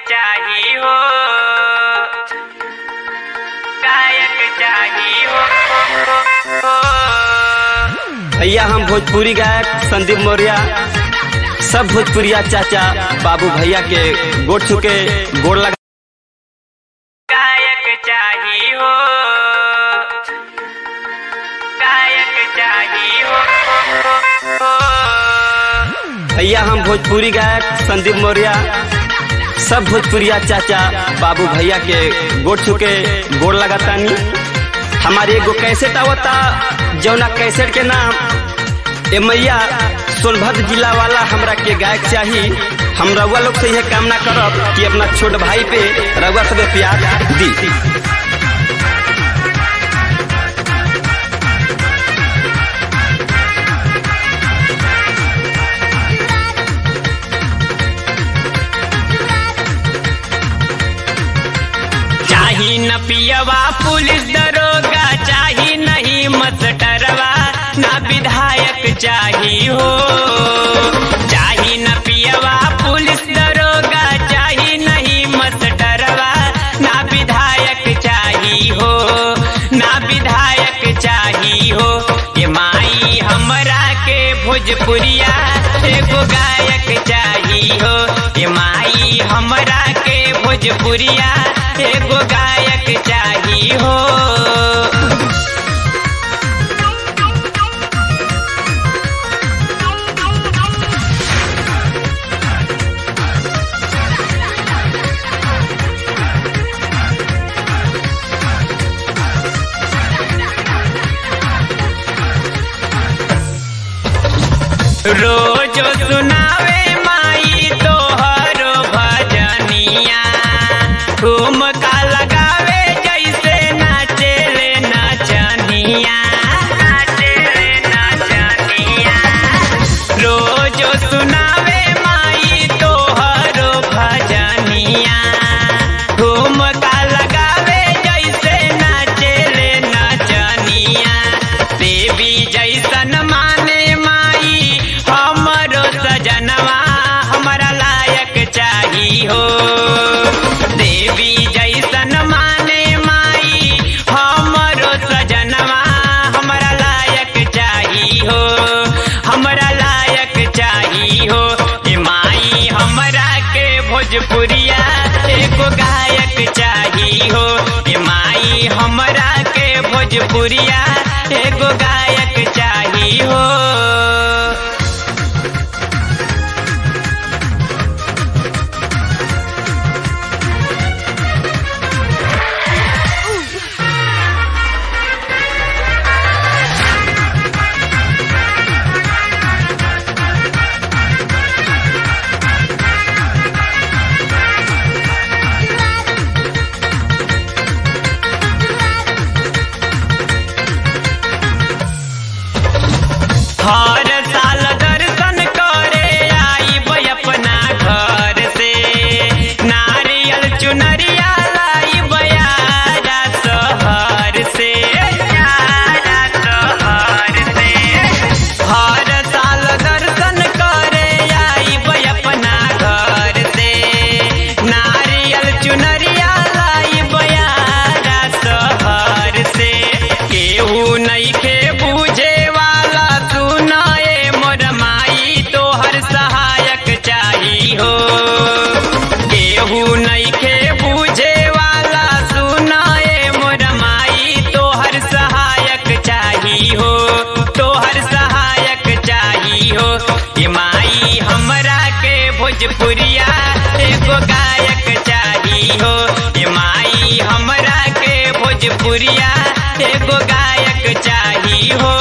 चाही हो गायक चाही हो भैया हम भोजपुरी गायक संदीप मौर्य सब भोजपुरिया चाचा बाबू भैया के गोड़ छुके गोड़ लगा गायक चाही हो गायक चाही हो भैया हम भोजपुरी गायक संदीप मौर्य सब भोजपुरिया चाचा बाबू भैया के गोड़ छुके गोड़ लगातानी हमारी एगो कैसेट आवता जौना कैसेट के नाम ए मैया सोनभद्र जिला वाला हमरा के गायक चाही हम रउआ लोग से यह कामना करब कि अपना छोट भाई पे रउआ सब प्यार दी चाही न पियवा पुलिस दरोगा चाही नहीं मस्टरवा ना विधायक चाही हो चाही न पियवा पुलिस दरोगा चाही नहीं मस्टरवा ना विधायक चाही हो ना विधायक चाही हो ये माई हमरा के भोजपुरिया एगो गायक चाही हो ये माई हमरा के भोजपुरिया एगो गायक चाही हो रोज सुनावे माई तोहरो भजनिया ठुमका लगावे जैसे नाचेले नचनिया नाचेले नचनिया रोज सुनावे माई तोहरो भजनिया ठुमका लगावे जैसे नाचेले नचनिया देवी जैसन माने माई हमरो सजनवा हमरा लायक चाही हो देवी जैसन माने माई हमरो सजनवा हमरा लायक चाही हो हमरा लायक चाही हो ए माई हमरा के भोजपुरिया एगो गायक चाही हो ए माई हमरा के भोजपुरिया एगो गायक चाही हो हर साल दर्शन करे आई अपना घर से नारियल चुनरिया लाई बयारा शहर से यारा शहर से हर साल दर्शन करे आई अपना घर से नारियल चुनरिया लाई बयारा शहर से केहू नहीं के बूझे वाला सुनाए मोर माई तोहर सहायक चाही हो केहू नहीं के बूझे वाला सुनाए मोर माई तोहर सहायक चाही हो तोहर सहायक चाही हो ये माई हमरा के भोजपुरिया एगो गायक चाही हो ये माई हमरा के भोजपुरिया एगो गायक चाही हो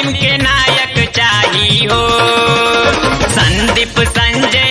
फिल्म के नाम